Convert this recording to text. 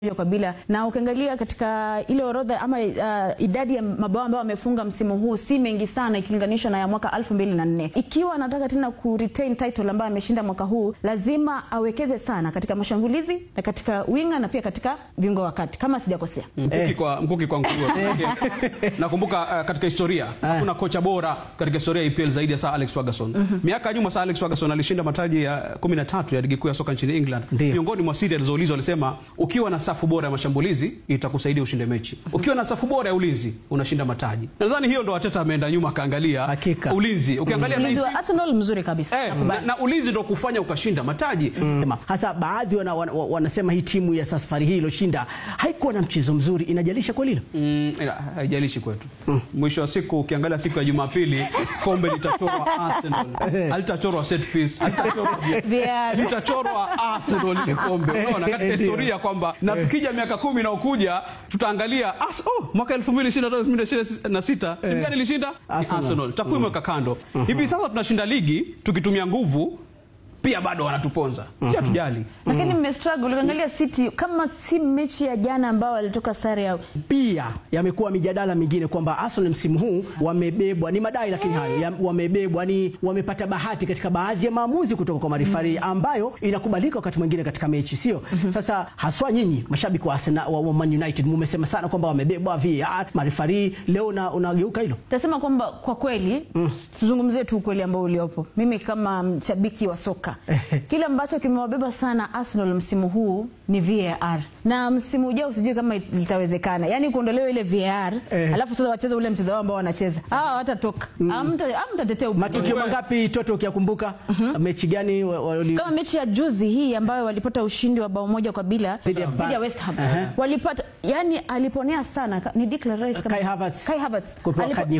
kwa bila na ukiangalia katika ile orodha ama uh, idadi ya mabao ambayo wamefunga msimu huu si mengi sana ikilinganishwa na ya mwaka 2004. Ikiwa anataka tena ku retain title ambayo ameshinda mwaka huu, lazima awekeze sana katika mashambulizi na katika winga na pia katika viungo wa kati kama sijakosea. Mkuki kwa mkuki kwa nguruwe. Nakumbuka uh, katika historia hakuna kocha bora katika historia ya EPL zaidi ya Sir Alex Ferguson. Miaka ya nyuma Sir Alex Ferguson alishinda mataji ya 13 ya ligi kuu ya soka nchini England. Ndiyo. Miongoni mwa siri alizoulizwa alisema ukiwa na safu bora ya mashambulizi itakusaidia ushinde mechi. Ukiwa na safu bora ya ulinzi unashinda mataji. Nadhani hiyo ndo Arteta ameenda nyuma akaangalia Hakika. ulinzi. Ukiangalia Ulinzi 19 wa Arsenal mzuri kabisa. eh, na, Nakubali. na ulinzi ndo kufanya ukashinda mataji. Sema, hasa baadhi wana, wana, wanasema hii timu ya safari hii iliyoshinda haikuwa na mchezo mzuri. Inajalisha kweli hilo? Mm, ila, haijalishi kwetu. Mwisho wa siku ukiangalia siku ya Jumapili kombe litachorwa Arsenal. Halitachorwa set piece. Halitachorwa VAR. litachorwa Arsenal ile kombe. Unaona katika Ndio. historia kwamba na tukija miaka kumi na ukuja tutaangalia as, oh, mwaka 2025 2026 timu gani ilishinda? Ni Arsenal. Arsenal. Takwimu weka kando. Hivi sasa tunashinda ligi tukitumia nguvu pia bado wanatuponza. Si hatujali. Lakini mmestruggle ukiangalia City kama si mechi ya jana ambao walitoka sare ya Pia yamekuwa mijadala mingine kwamba Arsenal msimu huu wamebebwa, ni madai lakini hayo ya, wamebebwa, ni wamepata bahati katika baadhi ya maamuzi kutoka kwa marifari ambayo inakubalika wakati mwingine katika mechi, sio? Sasa haswa nyinyi mashabiki wa Arsenal wa, wa Man United mumesema sana kwamba wamebebwa VAR, marifari leo na unageuka hilo. Tasema kwamba kwa kweli tuzungumzie tu ukweli ambao uliopo. Mimi kama mshabiki wa soka, kile ambacho kimewabeba sana Arsenal msimu huu ni VAR, na msimu ujao sijui kama litawezekana, yaani kuondolewa ile VAR Eh. alafu sasa wacheze ule mchezo wao ambao wanacheza hawa hawatatoka, Hamta- hamtatetea ubingwa. Matukio mangapi Toto ukiyakumbuka? Mechi gani wa- wali- kama mechi ya juzi hii ambayo walipata ushindi wa bao moja kwa bila Dhidi ya Ba- dhidi ya West Ham Aha. walipata, yani aliponea sana ni Declan Rice kama- Kai Havertz. Kai Havertz Kupewa Alipo- kadi